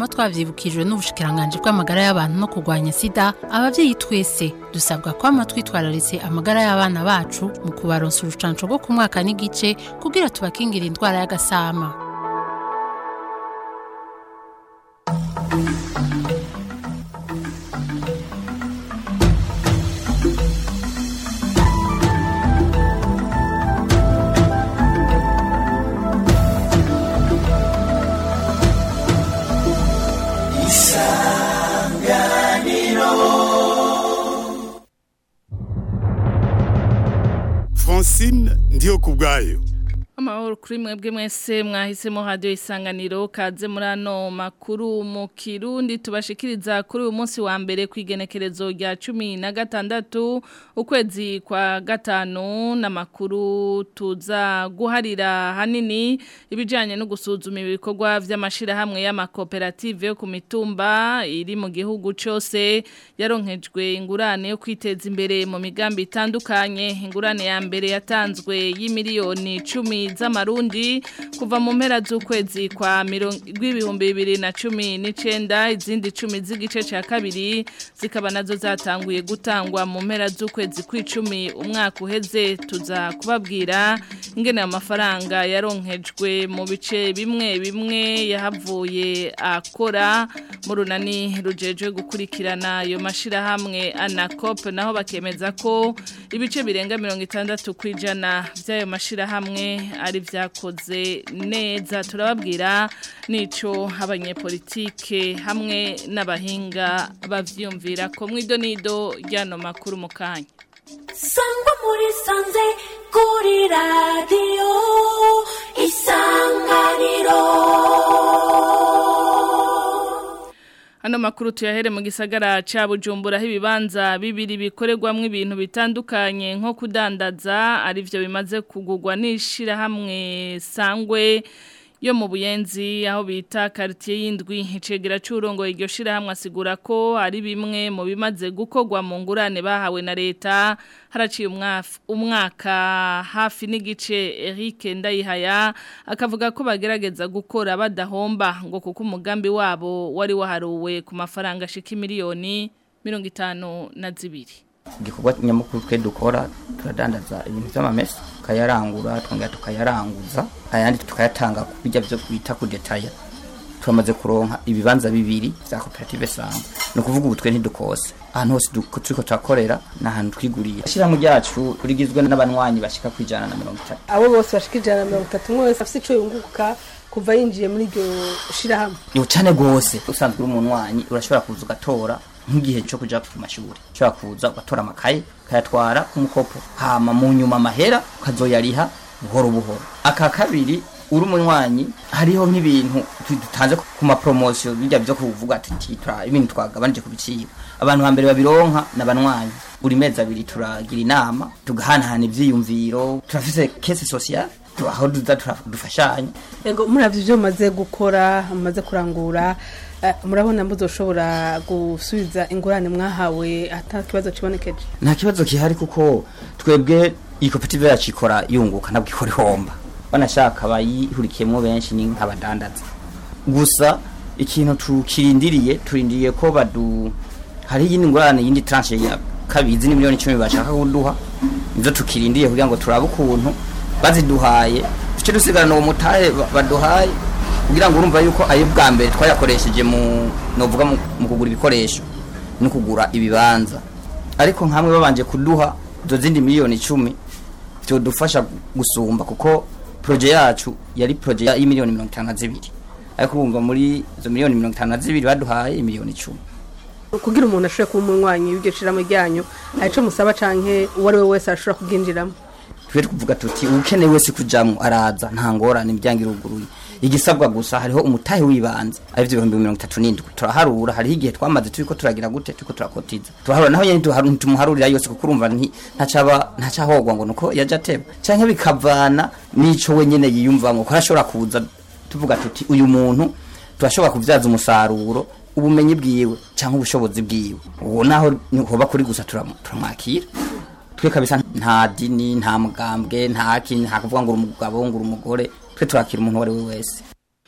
twama twavyibukijwe n'ubushikiranganje bw'amagara y'abantu no kurwanya sida abavyeyi twese dusabwa kwama twitwararitse amagara y'abana bacu mu kubaronsa urucanco rwo ku mwaka n'igice kugira tubakingira indwara y'agasama francine ndiyo ku bwayo amahoro kuri mwebwe mwese mwahisemo radiyo isanganiro kaze muri ano makuru mu kirundi tubashikiriza kuri uyu munsi wa mbere ku igenekerezo rya cumi na gatandatu ukwezi kwa gatanu n'amakuru tuza guharira hanini ibijyanye no gusuzuma ibikorwa by'amashyirahamwe y'amakoperative yo ku mitumba iri mu gihugu cyose yaronkejwe ingurane yo kwiteza imbere mu migambi itandukanye ingurane ya mbere yatanzwe y'imiliyoni icumi z'amarundi kuva mu mpera z'ukwezi kwa rw'ibihumbi bibiri na cumi n'icyenda izindi icumi z'igice cya kabiri zikaba nazo zatanguye gutangwa mu mpera z'ukwezi kw'icumi umwaka uheze tuza kubabwira ingene amafaranga yaronkejwe mu bice bimwe bimwe yahavuye akora mu runani rujejwe gukurikirana ayo mashyirahamwe anakope naho bakemeza ko ibice birenga mirongo itandatu ku ijana by'ayo mashyirahamwe ari byakoze neza turababwira n'icyo abanyepolitike hamwe n'abahinga bavyumvira ko mwido nido ryano makuru mu kanya sangwa muri sanze kuri radiyo isanganiro Hano makuru tuyahere mu gisagara ca Bujumbura aho ibibanza bibiri bikorerwamwo ibintu bitandukanye nko kudandaza arivyo bimaze kugurwa n'ishira hamwe sangwe yo mu buyenzi aho bita quartier y'indwi icegera cy'urongo iryo shira hamwe asigura ko ari bimwe mu bimaze gukorwa mu ngurane bahawe na leta haraciye umwaka hafi n'igice Eric Ndayihaya akavuga ko bagerageza gukora badahomba ngo kuko umugambi wabo wari waharuwe ku mafaranga ashika miliyoni mirongo itanu na zibiri igikorwa nyamukuru twe dukora turadandaza ibintu by'amamesa tukayarangura twongera tukayaranguza ayandi tukayatanga ku bijya byo kwita ku detaya turamaze kuronka ibibanza bibiri bya koperative sangwa ni ukuvuga ubu twe ntidukose ahantu hose turiko turakorera ni ahantu twiguriye ishyirahamwe ryacu rigizwe n'abanywanyi bashika ku ijana na mirongo itatu abo bose bashika ijana na mirongo itatu umwe wese afite ico yunguka kuva yinjiye muri iryo shirahamwe ni cyane rwose usanzwe uri umunywanyi urashobora kuza ugatora nk'igihe cyo kuja ku mashuri ushobora kuza ugatora amakaye ukayatwara ku mukopo hama mu nyuma amahera ukazoyariha buhoro buhoro aka kabiri uri umunywanyi hariho nk'ibintu dutanze ku mapromosiyo bijya byo kuvuga ati ibintu twagabanije ku biciro abantu hambere babironka n'abanywanyi buri mezi abiri turagira inama tugahanahana ivyiyumviro turafise kese sociale aho duza dufashanya yego muravyo ivyo mumaze gukora mumaze kurangura murabona muzoshobora gusubiza ingurane mwahawe ata kibazo kibonekeje nta kibazo kihari kuko twebwe iyi koperative yacu ikora yunguka ntabwo ikora ihomba banashaka bayihurikiyemo benshi ni nk'abadandaza gusa ikintu tukirindiriye turindiriye ko badu hari iyindi ngurane yindi tranche ya kabizi ni miliyoni icumi bashaka kuduha nivyo tukirindiriye kugira ngo turabe ukuntu baziduhaye duce dusigarana uwo mutahe baduhaye kugira ngo urumva yuko ayo bwa mbere twayakoresheje mu novuga mu kugura ibikoresho no kugura ibibanza ariko nkamwe babanje kuduha izo zindi miliyoni icumi byodufasha gusumba kuko proje yacu yari proje y'imiliyoni mirongo itanu na zibiri ariko urumva muri izo miliyoni mirongo itanu na zibiri baduhaye imiliyoni icumi kugira umuntu ashobore kuba umunywanyi w'iryo shiramo ryanyu hari ico musaba canke uwo ari we wese ashobora kubwinjiramo twe kuvuga tuti ukeneye wese kujamwo araza nta ngorane imiryango iruguruye igisabwa gusa hariho umutahe w'ibanze ari byo ibihumbi mirongo itatu n'indwi turaharura hariho igihe twamaze turiko turagira gute turiko turakotiza turaharura naho nyene ntitumuharurira yose kuko urumva ntacaba ntacahogwa ngo nuko yaje ateba canke bikavana n'ico we nyene yiyumvamwo ko arashobora kuza tuvuga tuti uyu muntu turashobora kubyaza umusaruro ubumenyi bwiwe cyangwa ubushobozi bwiwe uwo naho hoba kuri gusa turamwakira twe kabisa nta dini nta mugambwe nta kintu nta kuvuga ngo umugabo ngo umugore twe turakira umuntu uwo ari we wese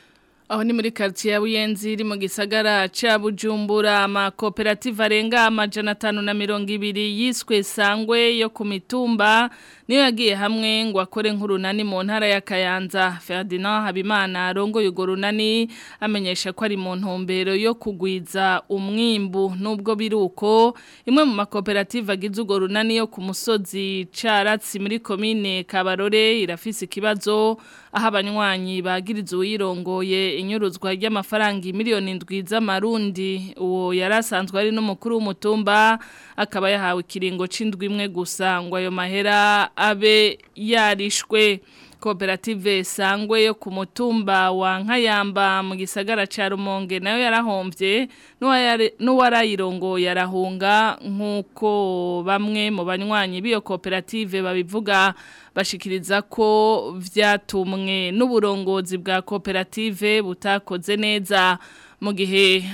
Aho ni muri quartier ya Buyenzi iri mu gisagara ca Bujumbura amakoperative arenga amajana atanu na mirongo ibiri yiswe sangwe yo ku mitumba niyo yagiye hamwe ngo akore nk'urunani mu ntara ya Kayanza Ferdinand Habimana arongoye urwo runani amenyesha ko ari mu ntumbero yo kugwiza umwimbu nubwo biruko imwe mu makoperative agize urwo runani yo ku musozi Caratsi muri komine Kabarore irafise ikibazo aho abanywanyi bagiriza uyirongoye inyuruzwa ry'amafaranga miliyoni indwi z'amarundi uwo yarasanzwe ari n'umukuru w'umutumba akaba yahawe ikiringo c'indwi imwe gusa ngo ayo mahera abe yarishwe koperative sangwe yo ku mutumba wa nkayamba mu gisagara ca Rumonge nayo yarahombye n'uwarayirongo yarahunga nk'uko bamwe mu banywanyi b'iyo koperative babivuga bashikiriza ko vyatumwe n'uburongozi bwa koperative butakoze neza mu gihe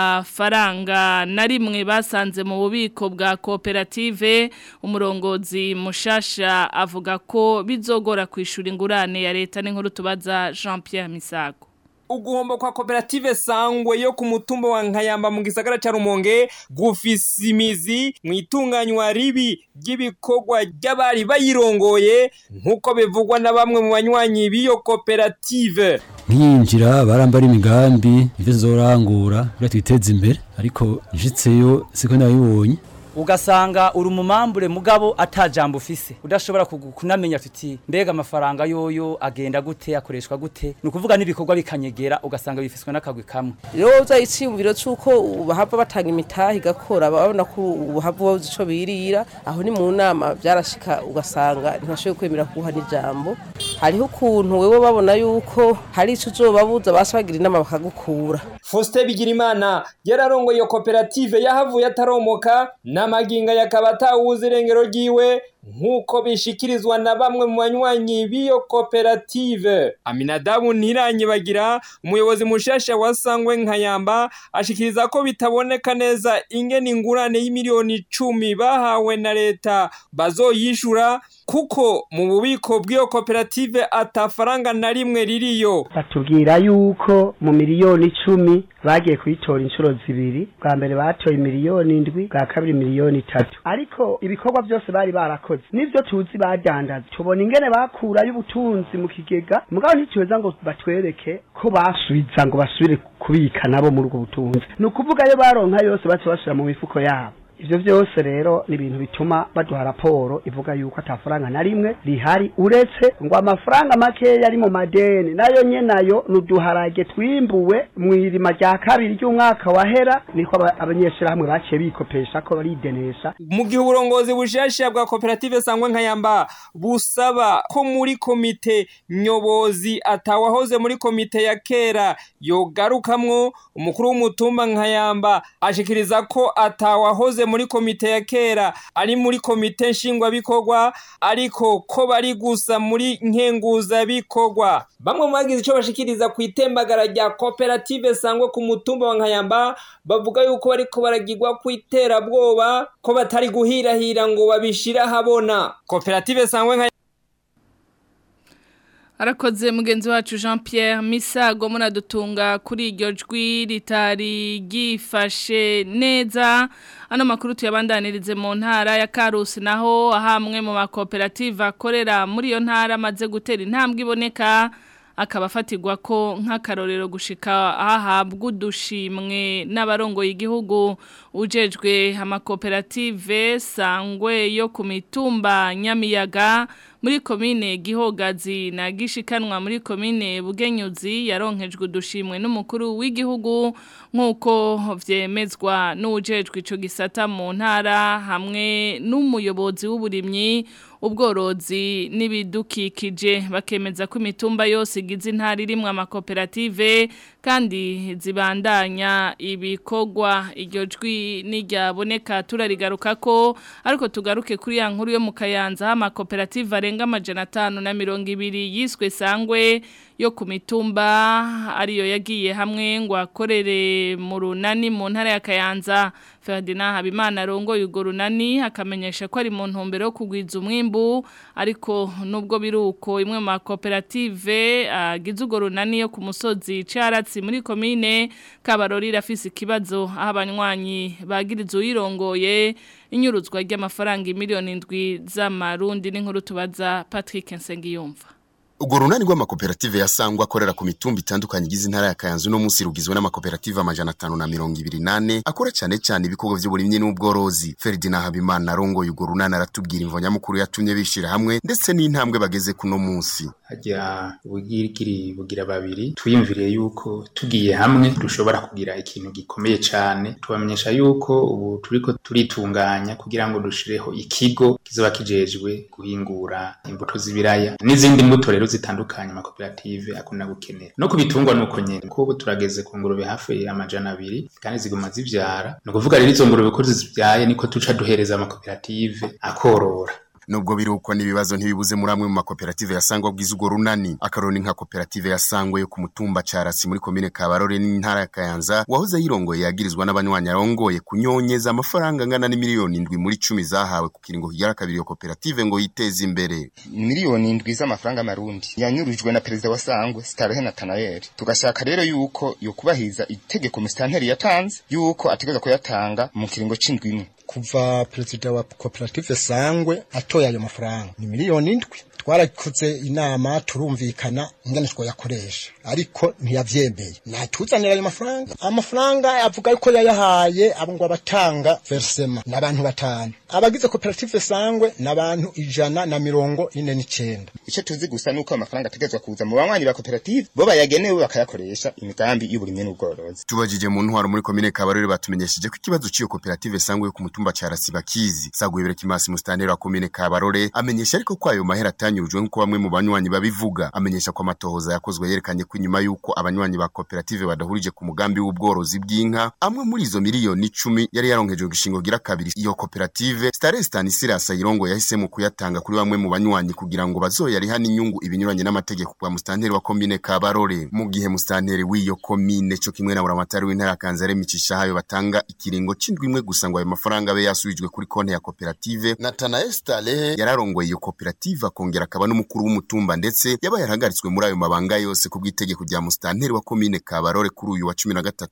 atafaranga na rimwe basanze mu bubiko bwa koperative umurongozi mushasha avuga ko bizogora kwishura ingurane ya leta n'inkuru tubaza Jean Pierre Misago uguhomba kwa koperative sangwe yo ku mutumba wa nkayamba mu gisagara ca rumonge gufise imizi mu itunganywa ribi ry'ibikorwa ry'abari bayirongoye nk'uko bivugwa na bamwe mu banywanyi b'iyo koperative nkiyinjira barambara imigambi ivyo zorangura kugira twiteze imbere ariko njitseyo siko nabibonye ugasanga uri umumambure mugabo atajambo ufise udashobora kunamenya tuti mbega amafaranga yoyo agenda gute akoreshwa gute ni ukuvuga n'ibikorwa bikanyegera ugasanga bifiswe n'akagwi kamwe rero uza iciyumviro c'uko bahava batanga imitahe igakora babona ko uhava babuze ico birira aho ni mu nama byarashika ugasanga ntibashoboye kwemera kuguha n'ijambo hariho ukuntu wewe babona yuko hari ico uzobabuza basa bagira inama bakagukura Faustin Bigirimana yararongoye iyo koperative yahavuye ataromoka n'amaginga yakaba atawuzi irengero ryiwe nk'uko bishikirizwa na bamwe mu banywanyi b'iyo koperative Aminadabu Ntiranyibagira umuyobozi mushasha wa Sangwe Nkayamba ashikiriza ko bitaboneka neza ingene ingurane y'imiliyoni icumi bahawe na leta bazoyishura kuko mu bubiko bw'iyo koperative atafaranga na rimwe ririyo batubwira yuko mu miliyoni icumi bagiye kuyitora inshuro zibiri bwa mbere batoye miliyoni indwi bwa kabiri miliyoni itatu ariko ibikorwa byose bari barakoze nivyo tuzi badandaza tubona ingene bakurayo ubutunzi mu kigega mugabo ntituweza ngo batwereke ko basubiza ngo basubire kubika nabo muri ubwo butunzi ni ukuvuga yo baronka yose baca bashira mu mifuko yabo ivyo vyose rero ni ibintu bituma baduha raporo ivuga yuko atafaranga na rimwe rihari uretse ngo amafaranga makeya ari mu madeni nayo nyenayo nuduharage twimbuwe mw'irima rya kabiri ry'umwaka wahera niko abanyeshuri hamwe baciye bikopesha ko baridenesha mu gihe uburongozi bushasha bwa koperative sangwe nkayamba busaba ko muri komite nyobozi atawahoze muri komite ya kera yogarukamwo umukuru w'umutumba nkayamba ashikiriza ko atawahoze muri komite ya kera ari muri komite nshingwabikorwa ariko ko bari gusa muri nkenguzabikorwa bamwe mu bagize icyo bashikiriza ku itembagara rya koperative sangwe ku mutumba wa nkayamba bavuga yuko bariko baragirwa ku iterabwoba ko batari guhirahira ngo babishire ahabona koperative sangwe nkayamba Arakoze mugenzi wacu Jean Pierre Misago muradutunga kuri iryo jwi ritari gifashe neza ano makuru tuyabandanirize mu ntara ya Karusi naho ahamwe mu makoperative akorera muri iyo ntara amaze gutera intambwe iboneka akaba afatirwa ko nk'akarorero gushika ahabwa udushimwe n'abarongoye igihugu ujejwe amakoperative sangwe yo ku mitumba nyamiyaga muri komine gihogazi na gishikanwa muri komine bugenyuzi yaronkejwe udushimwe n'umukuru w'igihugu nk'uko vyemezwa n'ujejwe ico gisata mu ntara hamwe n'umuyobozi w'uburimyi ubworozi n'ibidukikije bakemeza ko imitumba yose igize intara irimwo amakoperative kandi zibandanya ibikorwa iryo jwi n'iryaboneka turarigaruka ko ariko tugaruke kuri ya nkuru yo mu kayanza aho amakoperative arenga amajana atanu na mirongo ibiri yiswe sangwe yo ku mitumba ariyo yagiye hamwe ngo akorere mu runani mu ntara ya kayanza Ferdinand Habimana arongoye urwo runani akamenyesha ko ari mu ntumbero yo kugwiza umwimbu ariko nubwo biruko imwe mu makoperative agize urwo runani yo ku musozi Caratsi muri komine Kabarori rafise ikibazo aho abanywanyi bagiriza uyirongoye inyuruzwa ry'amafaranga miliyoni indwi z'amarundi n'inkuru tubaza Patrick Nsengiyumva Ugo runani rw'amakoperative yasangwa akorera ku mitumba itandukanye igize intara ya Kayanza no munsi rugizwe n'amakoperative amajana 528 akora cyane cyane ibikorwa by'uburimyi n'ubworozi. Ferdinand Habimana arongoye ugo runani aratubwira imvo nyamukuru yatumye bishira hamwe ndetse n'intambwe bageze kuno munsi. hajya ubugirigiri bugira babiri twiyumviriye yuko tugiye hamwe dushobora kugira ikintu gikomeye cyane tubamenyesha yuko ubu turiko turitunganya kugira ngo dushireho ikigo kizoba kijejwe guhingura imbuto z'ibiraya n'izindi mbuto rero zitandukanye amakoperative akunda gukenera no kubitungwa nuko nyene kuko turageze ku ngurube hafi amajana abiri kandi ziguma zivyara ni ukuvuga rero izo ngurube ko zivyaye niko tuca duhereza amakoperative akorora Nubwo biruko n'ibibazo ntibibuze muri amwe mu makoperative yasangwa bwiza ugo runani akaroni nka koperative yasangwe yo ku mutumba Carasi muri komine Kabarore n'intara ya Kayanza wahoze yirongoye yagirizwa n'abanywanyi arongoye kunyonyeza amafaranga angana n'imiliyoni indwi muri cumi zahawe ku kiringo kigera kabiri iyo koperative ngo yiteze imbere miliyoni indwi z'amafaranga marundi yanyurujwe na perezida wa Sangwe Starehe Nathanael tugashaka rero yuko yokubahiriza itegeko musitanteri yatanze yuko ategeza kuyatanga mu kiringo c'indwi imwe kuva perezida wa koperative sangwe atoye ayo mafaranga ni miliyoni indwi twarakoze inama turumvikana ingene twoyakoresha ariko ntiyavyemeye natuzanira ayo mafaranga amafaranga avuga yuko yayahaye abo ngo abatanga versema n'abantu batanu abagize koperative sangwe n'abantu ijana na mirongo ine n'icenda ico tuzi gusa nuko amafaranga ategezwa kuza mu banywanyi ba koperative bo bayagenewe bakayakoresha imigambi y'uburimyi n'ubworozi tubajije mu ntwaro muri komine Kabarore batumenyesheje ko ikibazo c'iyo koperative sangwe yo ku mutumba Carasi bakizi Sagwebere Kimasi mustanteri wa komine Kabarore amenyesha ariko ko ayo mahera atanyurujwe nkuko bamwe mu banywanyi babivuga amenyesha ko amatohoza yakozwe yerekanye ko inyuma yuko abanywanyi ba koperative badahurije ku mugambi w'ubworozi bw'inka amwe muri izo miliyoni icumi yari yaronkejwe gishingo gira kabiri iyo koperative Stare Stanislas Ayirongo yahisemo kuyatanga kuri bamwe mu banywanyi kugira ngo bazoyariha n'inyungu ibinyuranye n'amategeko kwa mustanteri wa komine Kabarore mu gihe mustanteri w'iyo komine cyo kimwe na buramatari w'intara ya Kanzare micisha hayo batanga ikiringo c'indwi imwe gusa ngo ayo mafaranga abe yasubijwe kuri konti ya koperative Nathanael Stale yararongoye iyo koperative akongera akaba n'umukuru w'umutumba ndetse yabaye yarahagaritswe muri ayo mabanga yose ku bw'itegeko rya mustanteri wa komine Kabarore kuri uyu wa 13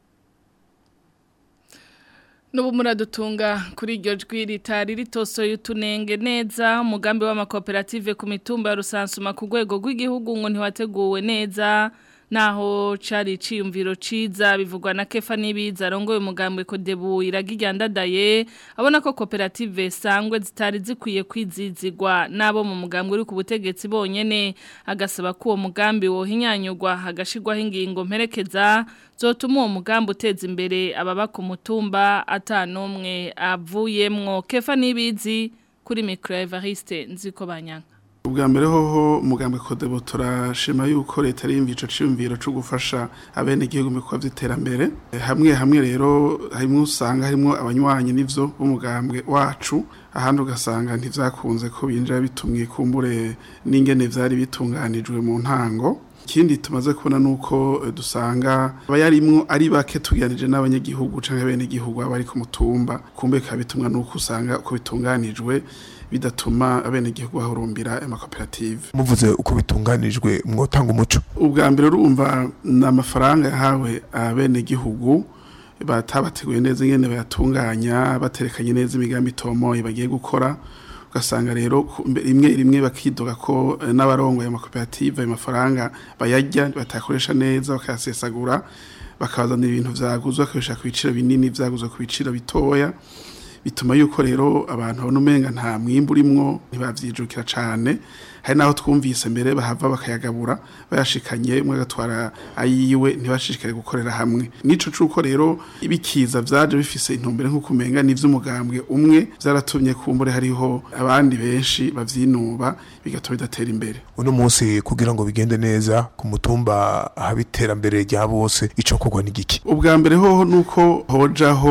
Nubu muradutunga kuri iryo jwi ritari ritosoye utunenge neza umugambi w'amakoperative ku mitumba ya rusansuma ku rwego rw'igihugu ngo ntiwateguwe neza naho cari iciyumviro ciza bivugwa na Kefa Nibiza arongoye umugambi ko debu iragijyandadaye abona ko koperative sangwe zitari zikwiye kwizizigwa nabo mu mugambi uri ku butegetsi bonyene agasaba ko uwo mugambi wohinyanyurwa hagashirwaho ingingo mperekeza zotuma uwo mugambi uteza imbere ababa ku mutumba atanumwe avuyemwo Kefa Nibizi kuri micro Evariste nziko banyanga ubwa mbere hoho umugambi kodebo turashima yuko leta ari ico ciyumviro cyo gufasha abene igihugu mu bikorwa by'iterambere hamwe hamwe rero harimo usanga harimo abanywanyi n'ivyo b'umugambwe wacu ahandi ugasanga ntivyakunze ko binjira bitumwe kumbure n'ingene vyari bitunganijwe mu ntango ikindi tumaze kubona nuko dusanga abayarimwo ari bake tugiranije n'abanyagihugu canke bene igihugu abari ku mutumba kumbe kabitumwa nuko usanga uko bitunganijwe bidatuma abene igihugu bahurumbira amakoperative muvuze uko bitunganijwe mwotanga umuco ubwa mbere urumva ni amafaranga yahawe abene igihugu batabateguye neza ingene bayatunganya baterekanye neza imigambi itomoye bagiye gukora ugasanga rero rimwe rimwe bakidoga ko n'abarongoye amakoperative ayo mafaranga bayajya batakoresha neza bakayasesagura bakabazanira ibintu vyaguzwe bakabishaka ku biciro binini vyaguzwe ku biciro bitoya bituma yuko rero abantu babona umenga nta mwimbu urimwo ntibavyijukira cane hari naho twumvise mbere bahava bakayagabura bayashikanye umwe agatwara ayiwe ntibashishikare gukorera hamwe nico cuko rero ibikiza vyaje bifise intumbere nk'uko umenga n'ivy'umugambwe umwe vyaratumye kumbure hariho abandi benshi bavyinuba bigatuma bidatera imbere uno munsi kugira ngo bigende neza ku mutumba haba iterambere rya bose ico kugwa n'igiki ubwa mbere hoho nuko hojaho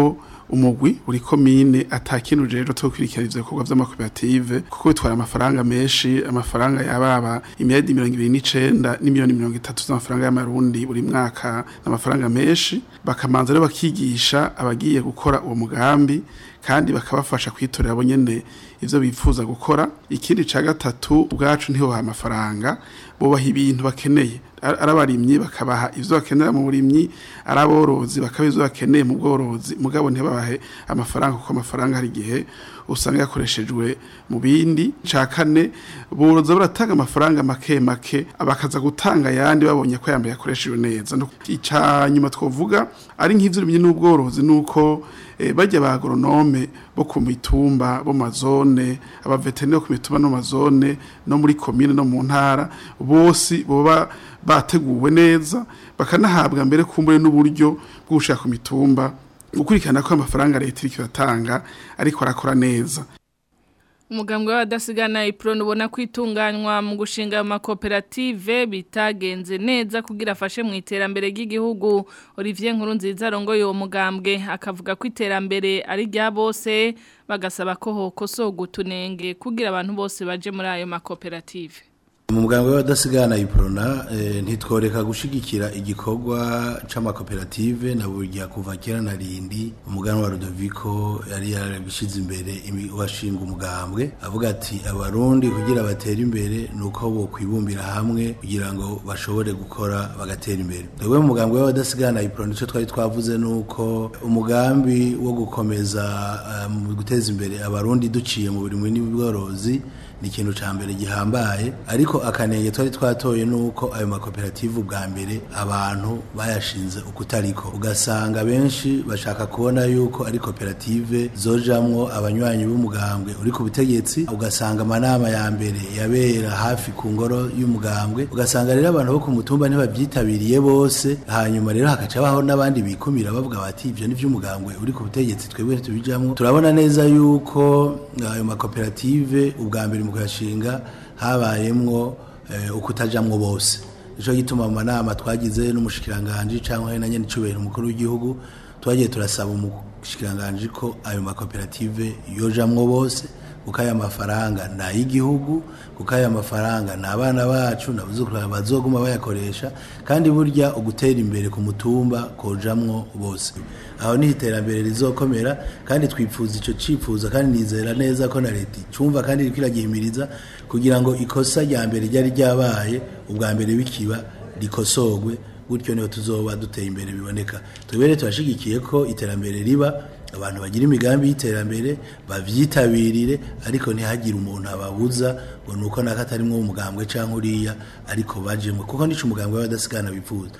umugwi uri komine atakintu rero two kwirikirana ivyo bikorwa vy'amakoperative kuko bitwara amafaranga menshi amafaranga yababa imiliyaridi mirongo ibiri n'icenda n'imiliyoni mirongo itatu z'amafaranga y'amarundi buri mwaka n'amafaranga menshi bakamanza rero bakigisha abagiye gukora uwo mugambi kandi bakabafasha kwitorera abo nyene ivyo bifuza gukora ikindi ca gatatu ubwacu ntihoha amafaranga bubaha ibintu bakeneye arabarimyi bakabaha ivyo bakenera mu burimyi araborozi bakaba ivyo bakeneye mu bworozi mugabo ntibabahe amafaranga kuko amafaranga hari igihe usanga yakoreshejwe mu bindi ca kane boroza baratanga amafaranga make make bakaza gutanga yandi babonye ko yambaye yakoreshejwe neza ica nyuma twovuga ari nk'ivyo urimye n'ubworozi nuko e, bajya ba agronome bo ku mitumba bo mazone abaveterineri ku mitumba no mazone no muri komine no mu ntara bose boba bateguwe neza bakanahabwa mbere kumbure n'uburyo bwo gushaka ku mitumba gukurikirana ko amafaranga leta iriko iratanga ariko arakora neza umugambwe w'abadasigana ipironi ubona kwitunganywa mu gushinga amakoperative bitagenze neza kugira afashe mu iterambere ry'igihugu Olivier Nkurunziza arongoye uwo mugambwe akavuga ko iterambere ari rya bose bagasaba ko hokosorwa utunenge kugira abantu bose baje muri ayo makoperative mu muganga w'abadasigana iprona ntitworeka gushigikira igikorwa c'amakoperative na burya kuva kera na rindi umuganwa wa Rudoviko yari yarabishize imbere washinga umugambwe avuga ati abarundi kugira batere imbere nuko bo kwibumbira hamwe kugira ngo bashobore gukora bagatera imbere twebwe mu mugambwe w'abadasigana iprona ico twari twavuze nuko umugambi wo gukomeza uh, mu guteza imbere abarundi duciye mu buri n'ubworozi ni ikintu ca mbere gihambaye ariko akanenge twari twatoye nuko ayo makoperative ubwa mbere abantu bayashinze ukutariko ugasanga benshi bashaka kubona yuko ari koperative zojamwo abanywanyi b'umugambwe uri ku butegetsi ugasanga amanama ya mbere yabera hafi ku ngoro y'umugambwe ugasanga rero abantu bo ku mutumba ntibabyitabiriye bose hanyuma rero hakaca baho n'abandi bikumira bavuga bati ivyo ni vy'umugambwe uri ku butegetsi twebwe ntitubijamwo turabona neza yuko ayo makoperative ubwa mbere mu kuyashinga habayemwo ukutajamwo bose nico gituma mu manama twagize n'umushikiranganje cyangwa na nyene icubahiro umukuru w'igihugu twagiye turasaba umushikiranganje ko ayo makoperative yojamwo bose kuko aya mafaranga ni ay'igihugu kuko aya mafaranga ni abana bacu nabuzukuru bazoguma bayakoresha kandi burya ugutera imbere ku mutumba kojamwo bose aho ni iterambere rizokomera kandi twipfuza ico cifuza kandi nizera neza ko na leta icumva kandi iriko iragihimiriza kugira ngo ikosa rya mbere ryari ryabaye ubwa mbere bikiba rikosorwe gutyo niho tuzoba duteye imbere biboneka twebere turashigikiye ko iterambere riba abantu bagira imigambi y'iterambere bavyitabirire ariko ntihagire umuntu ababuza ngo nuko naka atarimwo umugambwe canke uriya ariko bajemwe kuko nico umugambwe w'abadasigana bifuza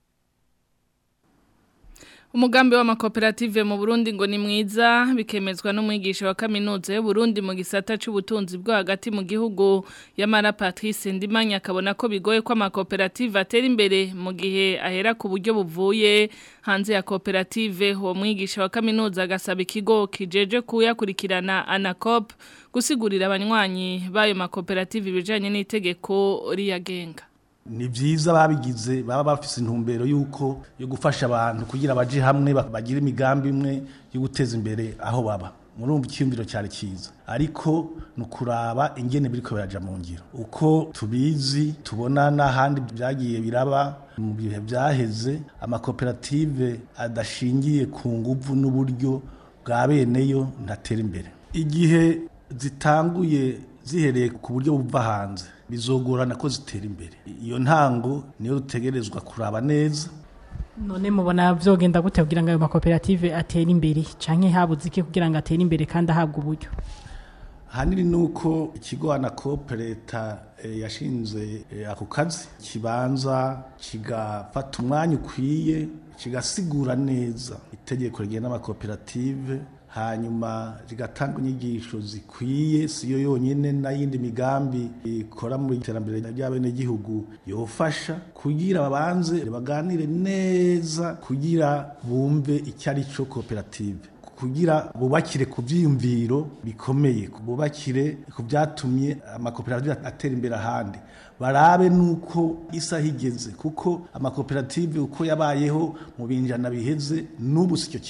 Umugambi w'amakoperative mu Burundi ngo ni mwiza bikemezwa n'umwigisha wa kaminuza y'u Burundi mu gisata c'ubutunzi bwo hagati mu gihugu yamara Patrice Ndimanya akabona ko bigoye ko amakoperative atera imbere mu gihe ahera ku buryo buvuye hanze ya koperative uwo mwigisha wa kaminuza agasaba ikigo kijeje kuyakurikirana Anacop gusigurira abanywanyi bayo makoperative ibijanye n'itegeko riyagenga ni byiza babigize baba bafise intumbero yuko yo gufasha abantu kugira baje hamwe bagire imigambi imwe yo guteza imbere aho baba murumva icyumviro cyari cyiza ariko ni ukuraba ingene biriko biraja mu ngiro uko tubizi tubona n'ahandi byagiye biraba mu bihe byaheze amakoperative adashingiye ku nguvu n'uburyo bwa beneyo ntatera imbere igihe zitanguye zihereye ku buryo buva hanze bizogorana ko zitera imbere iyo ntango niyo dutegerezwa kuraba neza none mubona vyogenda gute kugira ngo ayo makoperative atere imbere canke habuze iki kugira ngo atere imbere kandi ahabwe uburyo hanini nuko ikigo anakope leta e, yashinze e, ako kazi kibanza kigafata umwanya ukwiye kigasigura neza itegeko rigena amakoperative hanyuma rigatanga inyigisho zikwiye siyo yonyine n'ayindi migambi ikora mu iterambere ry'abenegihugu yofasha kugira babanze baganire neza kugira bumve icyo ari cyo koperative kugira bubakire ku byiyumviro bikomeye bubakire ku byatumye amakoperative atera imbere ahandi barabe nuko isaha igeze kuko amakoperative uko yabayeho mu binjana biheze n'ubu sicyo kimwe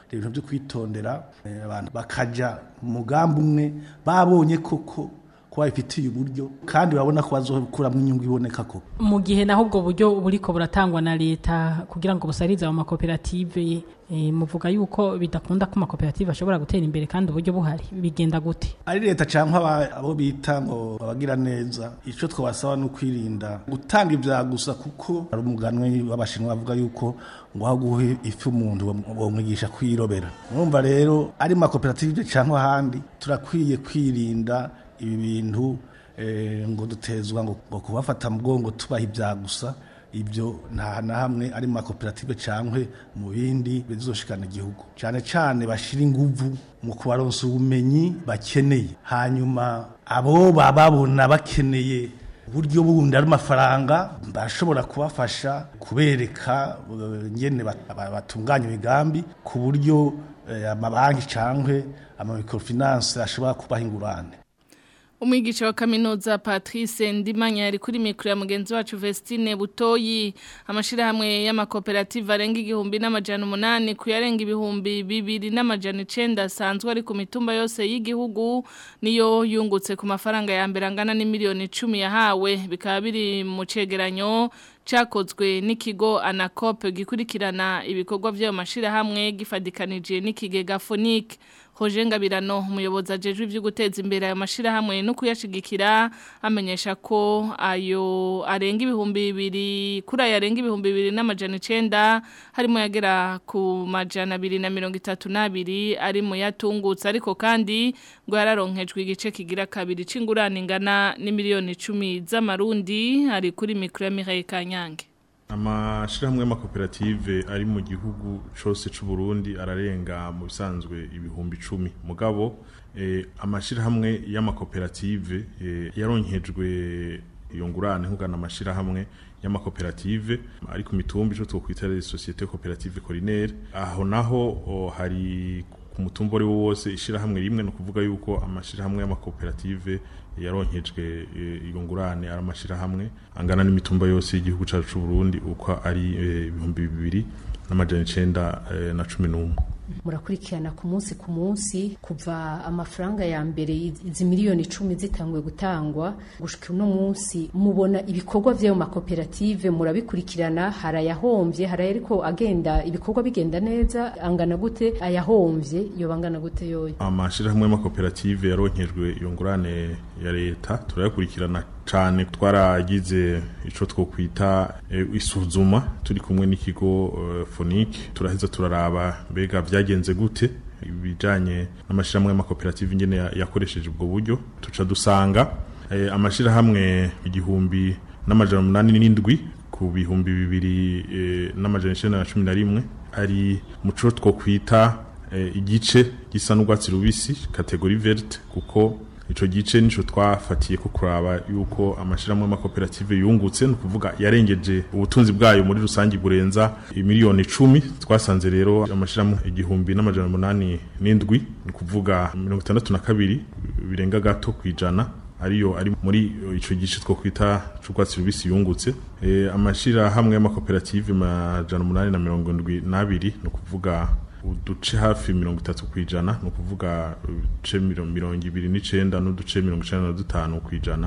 ibintu byo kwitondera eh, abantu bakaja mu mugambi umwe babonye koko ko babifitiye uburyo kandi babona ko bazokuramo inyungu iboneka koko mu gihe naho ubwo buryo buriko buratangwa na leta kugira ngo busarize mu makoperative e, muvuga yuko bidakunda ko amakoperative ashobora gutera imbere kandi uburyo buhari bigenda gute ari leta cyangwa aba- abo bita ngo abagira neza icyo twabasaba ni ukwirinda gutanga ibya gusa kuko hari umuganwe w'abashinwa bavuga yuko ngo aho guha ifi umuntu bamwigisha kwirobera urumva rero ari mu makoperative cyangwa ahandi turakwiye kwirinda ibi bintu eh, ngo dutezwa ngo ngo kubafata mu mugongo tubaha ibya gusa ibyo nta na hamwe ari mu makoperative cyangwa mu bindi bizoshikana igihugu cyane cyane bashyira inguvu mu kubaronsa ubumenyi bakeneye hanyuma abo bababona bakeneye uburyo bundi ari amafaranga bashobora kubafasha kubereka eh, ngene bat- ba- batunganya imigambi ku buryo eh, amabanki cyangwa amamikrofinance ashobora kubaha ingurane Umwigisha wa kaminuza Patrice Ndimanya yari kuri mikro ya mugenzi wacu Vestine Butoyi amashirahamwe y'amakoperative arenga igihumbi n'amajana umunani kuyarenga ibihumbi bibiri n'amajana icenda asanzwe ari ku mitumba yose y'igihugu niyo yungutse ku mafaranga ya mbere angana n'imiliyoni icumi yahawe bikaba biri mu cegeranyo cakozwe n'ikigo Anacop gikurikirana ibikorwa by'ayo mashirahamwe gifadikanije n'ikigega Phonique Roger Ngabirano umuyobozi ajejwe ivyo guteza imbere ayo mashirahamwe no kuyashigikira amenyesha ko ayo arenga ibihumbi bibiri kuri ayo arenga ibihumbi bibiri n'amajana icenda harimo yagera ku majana abiri na mirongo itatu n'abiri ari mu yatungutse ariko kandi ngo yararonkejwe igice kigira kabiri c'ingurane ingana n'imiliyoni icumi z'amarundi ari kuri mikro ya Mireille Kanyange amashirahamwe y'amakoperative ari mu gihugu cose c'u Burundi ararenga mu bisanzwe ibihumbi icumi mugabo eh, amashirahamwe y'amakoperative eh, yaronkejwe iyo ngurane nkugana amashirahamwe y'amakoperative ari ku mitumba ico twokwita les sociétés coopératives collinaires aho naho o, hari ku mutumba ari wo wose ishirahamwe rimwe no kuvuga yuko amashirahamwe y'amakoperative yaronkejwe eh, iyo ngurane ari amashirahamwe angana n'imitumba yose y'igihugu cacu c'u Burundi uko ari eh, ibihumbi bibiri n'amajana icenda eh, na cumi n'umwe murakurikirana ku munsi ku munsi kuva amafaranga ya mbere izi miliyoni icumi zitanguye gutangwa gushika uno munsi mubona ibikorwa vy'ayo makoperative murabikurikirana hari ayahombye hari ariko agenda ibikorwa bigenda neza angana gute ayahombye yoba angana gute yoyo amashirahamwe y'amakoperative yaronkejwe iyo ngurane ya leta turayakurikirana cane twaragize ico twokwita eh, isuzuma turi kumwe n'ikigo uh, Phonique turaheza turaraba mbega vyagenze gute ibijanye n'amashirahamwe y'amakoperative ingene ya- yakoresheje ubwo buryo tuca dusanga eh, amashirahamwe igihumbi n'amajana umunani n'indwi ku bihumbi bibiri eh, n'amajana icenda na cumi na rimwe ari muco twokwita eh, igice gisa n'urwatsi rubisi kategori verte kuko ico gice nico twafatiye ko kuraba yuko amashirahamwe y'amakoperative yungutse no kuvuga yarengeje ubutunzi bwayo muri rusangi burenza imiliyoni icumi twasanze rero amashirahamwe igihumbi n'amajana umunani n'indwi ni kuvuga mirongo itandatu na kabiri birenga gato kwijana ariyo ari muri ico gice two kwita c'urwatsi rubisi yungutse e, amashirahamwe y'amakoperative majana umunani na mirongo indwi n'abiri ni ukuvuga uduce hafi mirongo itatu kwijana ni ukuvuga uduce miro- mirongo ibiri n'icenda n'uduce mirongo icenda na dutanu kwijana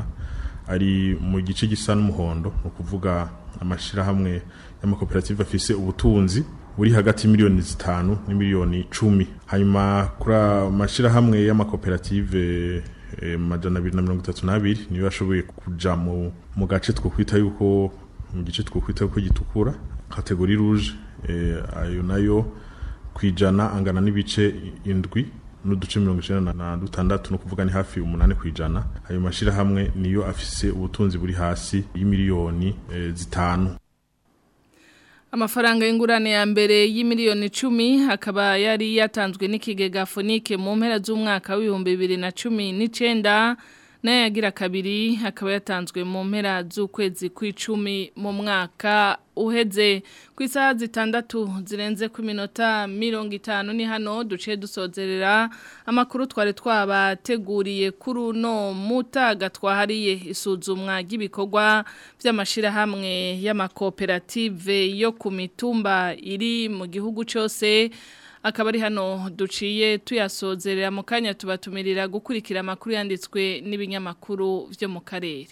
ari mu gice gisa n'umuhondo ni ukuvuga amashirahamwe y'amakoperative afise ubutunzi buri hagati y'imiliyoni zitanu n'imiliyoni cumi hanyuma kuri amashirahamwe y'amakoperative eh, majana abiri na mirongo itatu n'abiri niyo yashoboye kuja mu, mu gace twokwita yuko mu gice twokwita yuko gitukura kategori rouge eh, ayo nayo kwijana angana n'ibice indwi n'uduce mirongo icenda na dutandatu no kuvuga ni hafi umunani kwijana ayo mashirahamwe niyo afise ubutunzi buri hasi y'imiliyoni eh, zitanu Amafaranga y'ingurane ya mbere y'imiliyoni icumi akaba yari yatanzwe n'ikigega Phonique mu mpera z'umwaka w'ibihumbi bibiri na cumi n'icenda nayo yagira kabiri akaba yatanzwe mu mpera z'ukwezi kw'icumi mu mwaka uheze ku isaha zitandatu zirenze ku minota mirongo itanu ni hano duciye dusozerera amakuru twari twabateguriye kuri uno mutaga twahariye isuzumwa ry'ibikorwa by'amashirahamwe y'amakoperative yo ku mitumba iri mu gihugu cyose akaba ari hano duciye tuyasozerera mu kanya tubatumirira gukurikira amakuru yanditswe n'ibinyamakuru byo mu karere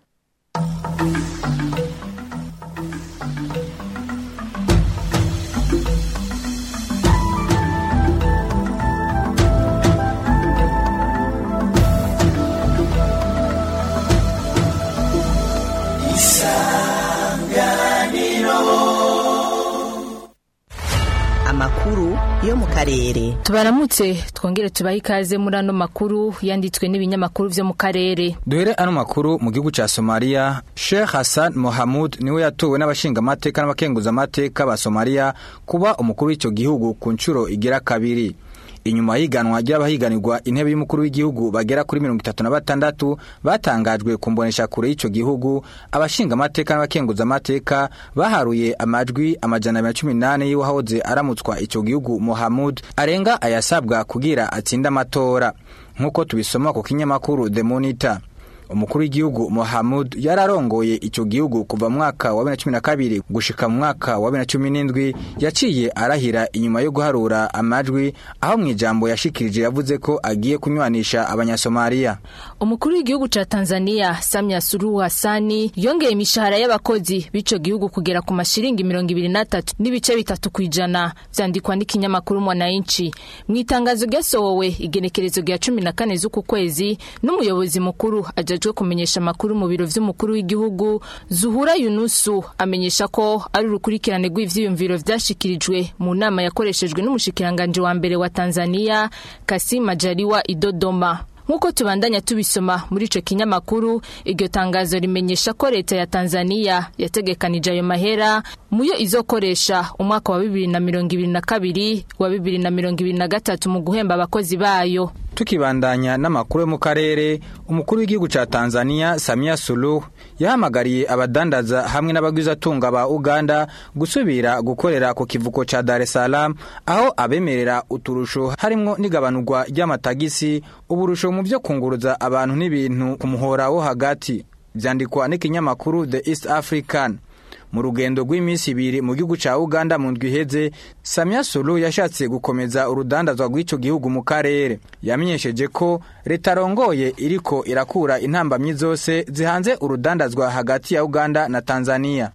amakuru yo mu karere tubaramutse twongere tubahe ikaze muri ano makuru yanditswe n'ibinyamakuru byo mu karere duhere ano makuru mu gihugu ca Somalia Sheikh Hassan Mohamud niwe yatowe n'abashinga amateka n'abakenguza amateka ba Somalia kuba umukuru w'ico gihugu ku nshuro igira kabiri inyuma y'iganwa ry'abahiganirwa intebe y'umukuru w'igihugu bagera kuri mirongo itatu na batandatu batangajwe ku mbonesha kure y'ico gihugu abashinga amateka n'abakenguza amateka baharuye amajwi amajana abiri na cumi n'ane y'uwahoze aramutswa ico gihugu Mohamud arenga ayasabwa kugira atsinde amatora nk'uko tubisoma ku kinyamakuru The Monitor umukuru w'igihugu Mohamud yararongoye ico gihugu kuva mu mwaka wa 2012 gushika mu mwaka wa 2017 yaciye arahira inyuma yo guharura amajwi aho mu ijambo yashikirije yavuze ko agiye kunywanisha abanyasomalia umukuru w'igihugu ca Tanzania Samia Suluhu Hassani yongeye imishahara y'abakozi b'ico gihugu kugera ku mashiringi 23 n'ibice bitatu kwijana vyandikwa n'ikinyamakuru Mwananchi mu itangazo ryasohowe igenekerezo rya 14 z'uku kwezi n'umuyobozi mukuru aja ajejwe kumenyesha amakuru mu biro vy'umukuru w'igihugu Zuhura Yunusu amenyesha ko ari urukurikirane rw'ivyiyumviro vyashikirijwe mu nama yakoreshejwe n'umushikiranganje wa mbere wa Tanzania Kassim Majaliwa Idodoma Nkuko tubandanya tubisoma muri ico kinyamakuru iryo tangazo rimenyesha ko leta ya Tanzania yategekanije ayo mahera muyo izokoresha umwaka wa 2022 wa 2023 mu guhemba abakozi bayo tukibandanya n'amakuru yo mu karere umukuru w'igihugu ca Tanzania Samia Suluhu yahamagariye abadandaza hamwe n'abagwizatunga ba Uganda gusubira gukorera ku kivuko ca Dar es Salaam aho abemerera uturusho harimwo n'igabanurwa ry'amatagisi uburusho mu byo kunguruza abantu n'ibintu ku muhora wo hagati vyandikwa n'ikinyamakuru The East African mu rugendo rw'iminsi ibiri mu gihugu ca Uganda mu ndwi iheze Samia Suluhu yashatse gukomeza urudandazwa rw'ico gihugu mu karere yamenyesheje ko leta rongoye iriko irakura intambamyi zose zihanze urudandazwa hagati ya Uganda na Tanzania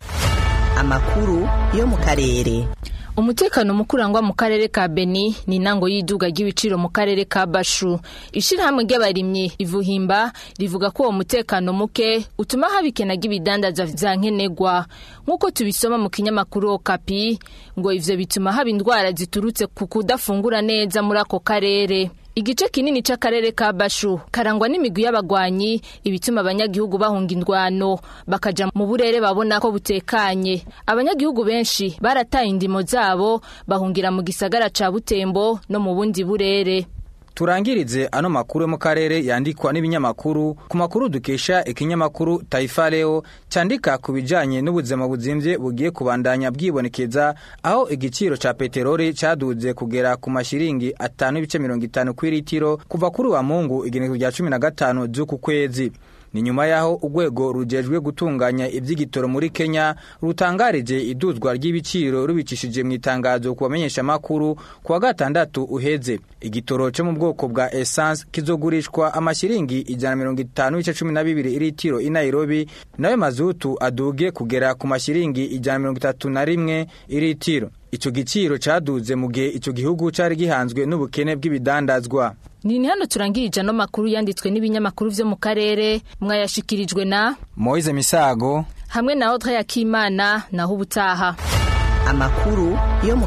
amakuru yo mu karere umutekano mukurangwa mu karere ka Beni ni intango y'iduga ry'ibiciro mu karere ka Bashu ishirahamwe ry'abarimyi ivuhimba rivuga ko uwo mutekano muke utuma haba ikena ry'ibidandaza vya nkenegwa nk'uko tubisoma mu kinyamakuru Okapi ngo ivyo bituma haba indwara ziturutse ku kudafungura neza muri ako karere Igice kinini c'akarere ka Bashu karangwa n'imigwi y'abagwanyi ibituma abanyagihugu bahunga indwano bakaja mu burere babona ko butekanye abanyagihugu benshi barataye indimo zabo bahungira mu gisagara ca Butembo no mu bundi burere turangirize ano makuru yo mu karere yandikwa n'ibinyamakuru ku makuru dukesha ikinyamakuru Taifa Leo candika ku bijanye n'ubuzima buzimvye bugiye kubandanya bwibonekeza aho igiciro ca peteroli caduze kugera ku mashiringi atanu ibice mirongo itanu kw'iritiro kuva kuri wa mungu igenekezo rya cumi na gatanu z'uku kwezi ni nyuma yaho urwego rujejwe gutunganya iby'igitoro muri Kenya rutangarije iduzwa ry'ibiciro rubicishije mu itangazo ku bamenyesha makuru ku wa gatandatu uheze igitoro cyo mu bwoko bwa essence kizogurishwa amashiringi ijana mirongo itanu n'ice cumi na bibiri iritiro i Nairobi nayo mazutu aduge kugera ku mashiringi ijana mirongo itatu na rimwe iritiro ico giciro caduze mu gihe ico gihugu cari gihanzwe n'ubukene bw'ibidandazwa Nini hano turangirije ano makuru yanditswe n'ibinyamakuru vyo mu karere mwayashikirijwe na Moise Misago hamwe na Audrey Akimana naho ubutaha amakuru yo mu